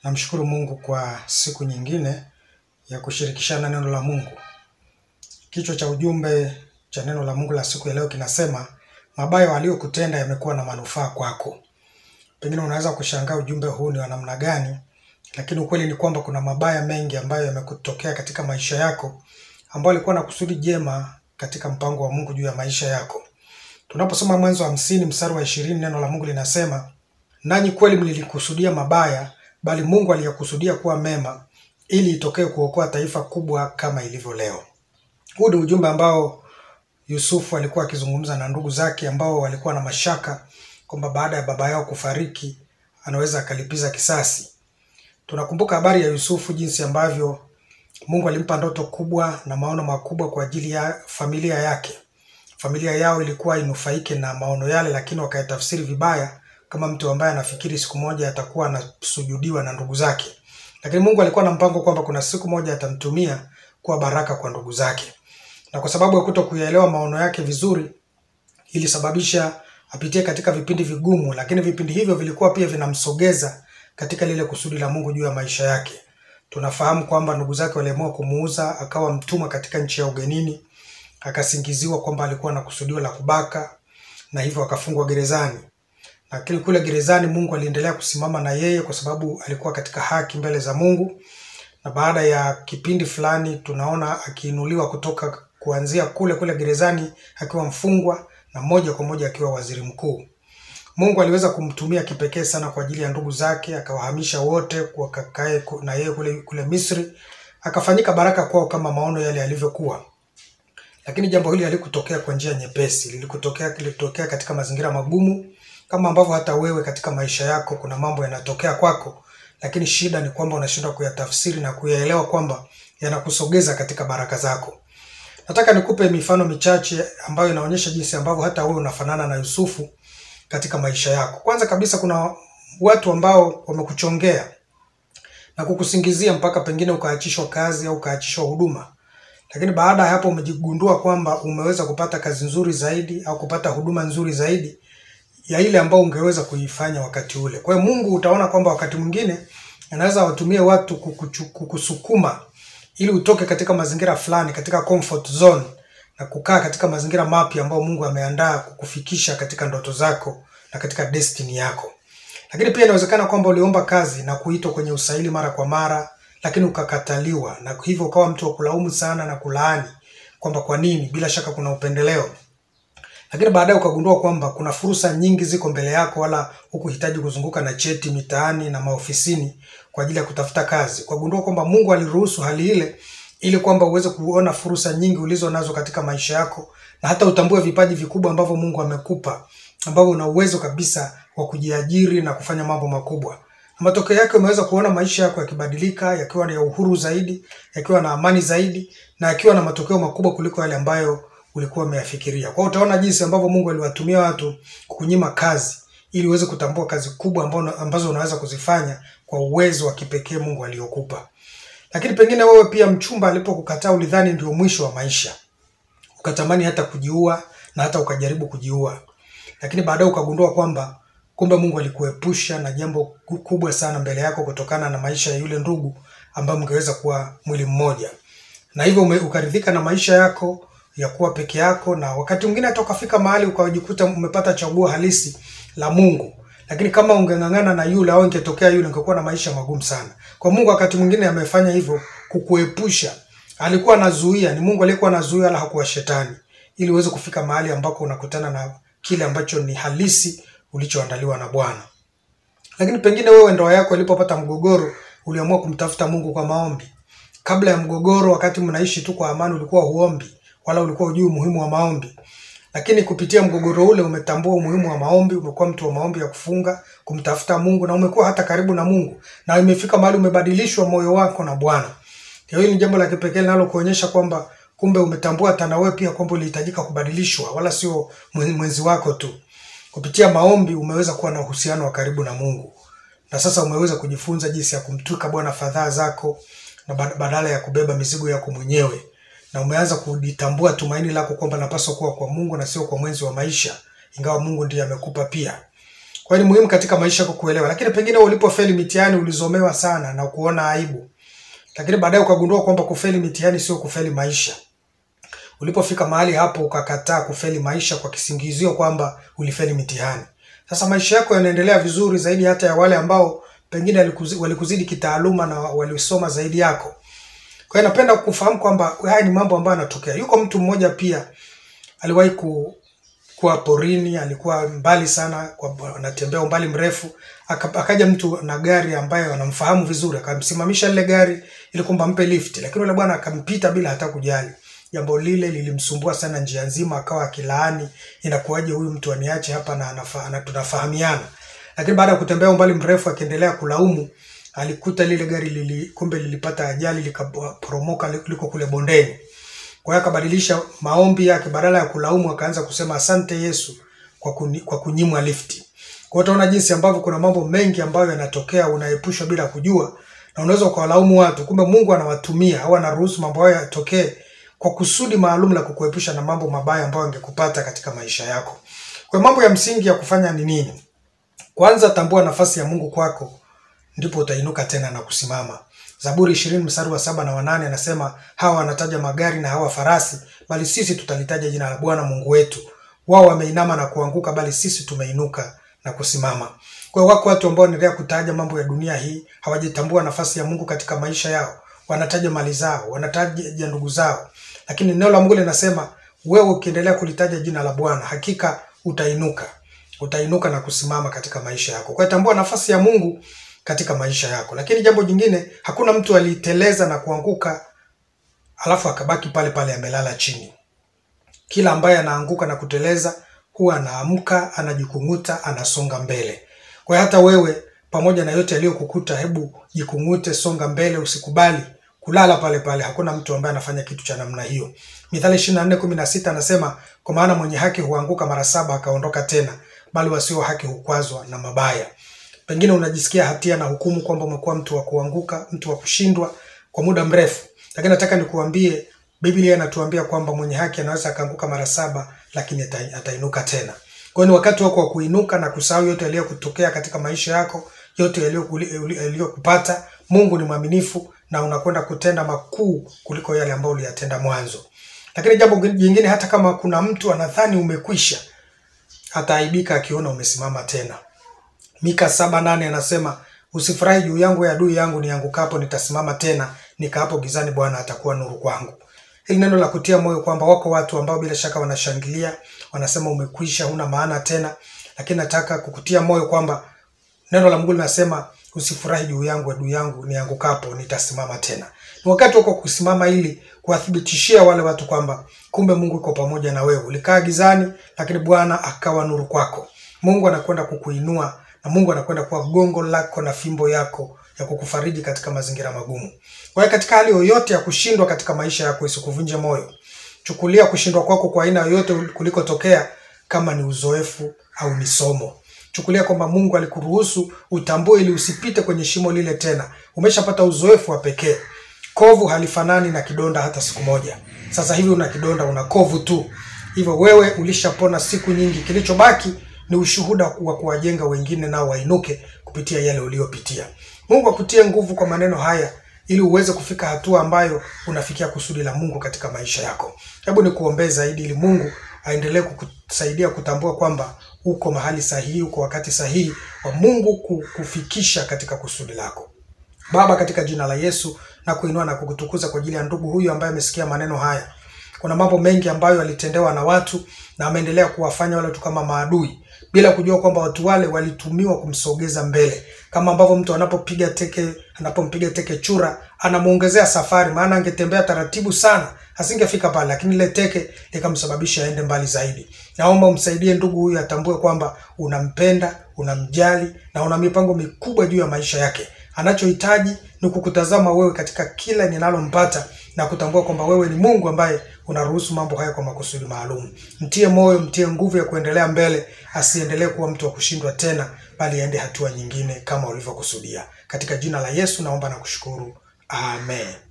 Namshukuru Mungu kwa siku nyingine ya kushirikishana neno la Mungu. Kichwa cha ujumbe cha neno la Mungu la siku ya leo kinasema mabaya waliokutenda yamekuwa na manufaa kwako. Pengine unaweza kushangaa ujumbe huu ni wa namna gani, lakini ukweli ni kwamba kuna mabaya mengi ambayo yamekutokea katika maisha yako ambayo alikuwa na kusudi jema katika mpango wa Mungu juu ya maisha yako. Tunaposoma Mwanzo wa hamsini mstari wa ishirini neno la Mungu linasema nanyi kweli mlilikusudia mabaya, bali Mungu aliyakusudia kuwa mema, ili itokee kuokoa taifa kubwa kama ilivyo leo. Huu ni ujumbe ambao Yusufu alikuwa akizungumza na ndugu zake ambao walikuwa na mashaka kwamba baada ya baba yao kufariki anaweza akalipiza kisasi. Tunakumbuka habari ya Yusufu, jinsi ambavyo Mungu alimpa ndoto kubwa na maono makubwa kwa ajili ya familia yake. Familia yao ilikuwa inufaike na maono yale, lakini wakayatafsiri vibaya kama mtu ambaye anafikiri siku moja atakuwa anasujudiwa na ndugu zake. Lakini Mungu alikuwa na mpango kwamba kuna siku moja atamtumia kuwa baraka kwa ndugu zake, na kwa sababu ya kuto kuyaelewa maono yake vizuri, ilisababisha apitie katika vipindi vigumu, lakini vipindi hivyo vilikuwa pia vinamsogeza katika lile kusudi la Mungu juu ya maisha yake. Tunafahamu kwamba ndugu zake waliamua kumuuza, akawa mtumwa katika nchi ya ugenini, akasingiziwa kwamba alikuwa na kusudio la kubaka, na hivyo akafungwa gerezani. Lakini kule gerezani Mungu aliendelea kusimama na yeye kwa sababu alikuwa katika haki mbele za Mungu, na baada ya kipindi fulani tunaona akiinuliwa kutoka kuanzia kule kule gerezani akiwa mfungwa na moja kwa moja akiwa waziri mkuu. Mungu aliweza kumtumia kipekee sana kwa ajili ya ndugu zake, akawahamisha wote wakakae ku- na yeye kule kule Misri, akafanyika baraka kwao kama maono yale yalivyokuwa. Lakini jambo hili halikutokea kwa njia nyepesi, lilikutokea lilitokea katika mazingira magumu, kama ambavyo hata wewe katika maisha yako kuna mambo yanatokea kwako, lakini shida ni kwamba unashindwa kuyatafsiri na kuyaelewa kwamba yanakusogeza katika baraka zako. Nataka nikupe mifano michache ambayo inaonyesha jinsi ambavyo hata wewe unafanana na Yusufu katika maisha yako. Kwanza kabisa, kuna watu ambao wamekuchongea na kukusingizia mpaka pengine ukaachishwa kazi au ukaachishwa huduma, lakini baada ya hapo umejigundua kwamba umeweza kupata kazi nzuri zaidi au kupata huduma nzuri zaidi ya ile ambayo ungeweza kuifanya wakati ule. Kwa hiyo Mungu utaona kwamba wakati mwingine anaweza watumie watu kukuchu- kukusukuma ili utoke katika mazingira fulani, katika comfort zone na kukaa katika mazingira mapya ambayo Mungu ameandaa kukufikisha katika ndoto zako na katika destiny yako. Lakini pia inawezekana kwamba uliomba kazi na kuitwa kwenye usaili mara kwa mara, lakini ukakataliwa, na hivyo ukawa mtu wa kulaumu sana na kulaani kwamba kwa nini. Bila shaka kuna upendeleo lakini baadaye ukagundua kwamba kuna fursa nyingi ziko mbele yako, wala hukuhitaji kuzunguka na cheti mitaani na maofisini kwa ajili ya kutafuta kazi. Ukagundua kwamba Mungu aliruhusu hali ile ili kwamba uweze kuona fursa nyingi ulizo nazo katika maisha yako, na hata utambue vipaji vikubwa ambavyo Mungu amekupa, ambavyo una uwezo kabisa wa kujiajiri na kufanya mambo makubwa. Na matokeo yake umeweza kuona maisha yako yakibadilika, yakiwa ya uhuru zaidi, yakiwa na amani zaidi, na yakiwa na matokeo makubwa kuliko yale ambayo ulikuwa umeyafikiria. Kwa hiyo utaona jinsi ambavyo Mungu aliwatumia watu kukunyima kazi ili uweze kutambua kazi kubwa ambazo, ambazo unaweza kuzifanya kwa uwezo wa kipekee Mungu aliokupa. Lakini pengine wewe pia mchumba alipokukataa ulidhani ndio mwisho wa maisha, ukatamani hata kujiua na hata ukajaribu kujiua, lakini baadaye ukagundua kwamba kumbe Mungu alikuepusha na jambo ku- kubwa sana mbele yako kutokana na maisha ya yule ndugu ambaye mngeweza kuwa mwili mmoja na hivyo ume- ukaridhika na maisha yako ya kuwa peke yako, na wakati mwingine hata ukafika mahali ukajikuta umepata chaguo halisi la Mungu. Lakini kama ungeng'ang'ana na yule au ingetokea yule, ungekuwa na maisha magumu sana. Kwa Mungu wakati mwingine amefanya hivyo kukuepusha. Alikuwa anazuia, ni Mungu aliyekuwa anazuia, wala hakuwa shetani, ili uweze kufika mahali ambako unakutana na kile ambacho ni halisi ulichoandaliwa na Bwana. Lakini pengine wewe ndoa yako ilipopata mgogoro, uliamua kumtafuta Mungu kwa maombi. Kabla ya mgogoro, wakati mnaishi tu kwa amani, ulikuwa huombi wala ulikuwa hujui umuhimu wa maombi. Lakini kupitia mgogoro ule umetambua umuhimu wa maombi, umekuwa mtu wa maombi ya kufunga, kumtafuta Mungu na umekuwa hata karibu na Mungu, na imefika mahali umebadilishwa moyo wako na Bwana. Kwa hiyo ni jambo la kipekee linalokuonyesha kwamba kumbe umetambua hata na wewe pia kwamba ulihitajika kubadilishwa, wala sio mwen- mwenzi wako tu. Kupitia maombi umeweza kuwa na uhusiano wa karibu na Mungu, na sasa umeweza kujifunza jinsi ya kumtwika Bwana fadhaa zako na bad- badala ya kubeba mizigo yako mwenyewe, na umeanza kujitambua tumaini lako kwamba napaswa kuwa kwa Mungu na sio kwa mwenzi wa maisha, ingawa Mungu ndiye amekupa pia. Kwa hiyo ni muhimu katika maisha yako kuelewa, lakini pengine ulipofeli mitihani ulizomewa sana na kuona aibu, lakini baadaye ukagundua kwamba kufeli mitihani sio kufeli maisha. Ulipofika mahali hapo ukakataa kufeli maisha kwa kisingizio kwamba ulifeli mitihani. Sasa maisha yako yanaendelea vizuri zaidi hata ya wale ambao pengine walikuzi- walikuzidi kitaaluma na walisoma zaidi yako. Kwa hiyo napenda kufahamu kwamba haya ni mambo ambayo yanatokea. Yuko mtu mmoja pia aliwahi ku, kuwa porini, alikuwa mbali sana, kwa- anatembea umbali mrefu, aka- akaja mtu na gari ambayo anamfahamu vizuri, akamsimamisha lile gari ili kwamba ampe lift, lakini yule bwana akampita bila hata kujali. Jambo lile lilimsumbua sana njia nzima, akawa akilaani, inakuwaje huyu mtu aniache hapa na anafa, na tunafahamiana. Lakini baada ya kutembea umbali mrefu, akiendelea kulaumu, alikuta lile gari lili, kumbe lilipata ajali likaporomoka liko kule bondeni. Kwa hiyo akabadilisha maombi yake, badala ya kulaumu akaanza kusema asante Yesu kwa, kuni, kwa kunyimwa lifti. Kwa hiyo utaona jinsi ambavyo kuna mambo mengi ambayo yanatokea, unaepushwa bila kujua, na unaweza ukawalaumu watu, kumbe Mungu anawatumia au anaruhusu mambo hayo yatokee kwa kusudi maalum la kukuepusha na mambo mabaya ambayo angekupata katika maisha yako. Kwa hiyo mambo ya msingi ya kufanya ni nini? Kwanza tambua nafasi ya Mungu kwako, ndipo utainuka tena na kusimama. Zaburi ishirini mstari wa saba na wanane anasema hawa wanataja magari na hawa farasi, bali sisi tutalitaja jina la Bwana Mungu wetu. Wao wameinama na kuanguka, bali sisi tumeinuka na kusimama. Kwa hiyo wako watu ambao wanaendelea kutaja mambo ya dunia hii, hawajatambua nafasi ya Mungu katika maisha yao. Wanataja mali zao, wanataja ndugu zao, lakini neno la Mungu linasema wewe ukiendelea kulitaja jina la Bwana, hakika utainuka utainuka na kusimama katika maisha yako. Kwa hiyo tambua nafasi ya Mungu katika maisha yako. Lakini jambo jingine, hakuna mtu aliteleza na kuanguka alafu akabaki pale pale amelala chini. Kila ambaye anaanguka na kuteleza huwa anaamka, anajikung'uta, anasonga mbele. Kwa hiyo hata wewe pamoja na yote yaliyokukuta, hebu jikung'ute, songa mbele, usikubali kulala pale pale. Hakuna mtu ambaye anafanya kitu cha namna hiyo. Mithali 24:16 anasema, kwa maana mwenye haki huanguka mara saba akaondoka tena, bali wasio haki hukwazwa na mabaya. Pengine unajisikia hatia na hukumu kwamba umekuwa mtu wa kuanguka, mtu wa kushindwa kwa muda mrefu, lakini nataka nikuambie, Biblia inatuambia kwamba mwenye haki anaweza akaanguka mara saba, lakini ata- atainuka tena. Kwa hiyo ni wakati wako wa kuinuka na kusahau yote yaliyokutokea katika maisha yako, yote yaliyokuli- yaliyokupata. Mungu ni mwaminifu na unakwenda kutenda makuu kuliko yale ambayo uliyatenda mwanzo. Lakini jambo jingine, hata kama kuna mtu anadhani umekwisha, ataaibika akiona umesimama tena. Mika saba nane anasema usifurahi juu yangu ya adui yangu, niangukapo nitasimama tena, nikaapo gizani, Bwana atakuwa nuru kwangu. Hili neno la kutia moyo kwamba wako watu ambao bila shaka wanashangilia, wanasema umekwisha, huna maana tena, lakini nataka kukutia moyo kwamba neno la Mungu linasema usifurahi juu yangu adui yangu, niangukapo nitasimama tena. Ni wakati wako kusimama ili kuwathibitishia wale watu kwamba kumbe Mungu yuko pamoja na wewe. Ulikaa gizani, lakini Bwana akawa nuru kwako. Mungu anakwenda kukuinua na Mungu anakwenda kuwa gongo lako na fimbo yako ya kukufariji katika mazingira magumu. Kwa hiyo katika hali yoyote ya kushindwa katika maisha yako, isikuvunje moyo. Chukulia kushindwa kwako kwa aina yoyote kulikotokea kama ni uzoefu au ni somo. Chukulia kwamba Mungu alikuruhusu utambue ili usipite kwenye shimo lile tena. Umeshapata uzoefu wa pekee. Kovu halifanani na kidonda hata siku moja. Sasa hivi una kidonda, una kovu tu. Hivyo wewe ulishapona siku nyingi. Kilichobaki ni ushuhuda wa kuwajenga wengine nao wainuke kupitia yale uliyopitia. Mungu akutie nguvu kwa maneno haya ili uweze kufika hatua ambayo unafikia kusudi la Mungu katika maisha yako. Hebu nikuombee zaidi ili Mungu aendelee kukusaidia kutambua kwamba uko mahali sahihi, uko wakati sahihi wa Mungu kukufikisha katika kusudi lako. Baba, katika jina la Yesu na kuinua na kukutukuza kwa ajili ya ndugu huyu ambaye amesikia maneno haya. Kuna mambo mengi ambayo alitendewa na watu na ameendelea kuwafanya wale watu kama maadui bila kujua kwamba watu wale walitumiwa kumsogeza mbele, kama ambavyo mtu anapopiga teke anapompiga teke chura anamuongezea safari, maana angetembea taratibu sana asingefika pale, lakini ile teke likamsababisha aende mbali zaidi. Naomba umsaidie ndugu huyu atambue kwamba unampenda, unamjali na una mipango mikubwa juu ya maisha yake. Anachohitaji ni kukutazama wewe katika kila ninalompata na kutambua kwamba wewe ni Mungu ambaye unaruhusu mambo haya kwa makusudi maalum. Mtie moyo, mtie nguvu ya kuendelea mbele, asiendelee kuwa mtu wa kushindwa tena, bali aende hatua nyingine kama ulivyokusudia. Katika jina la Yesu naomba na kushukuru, amen.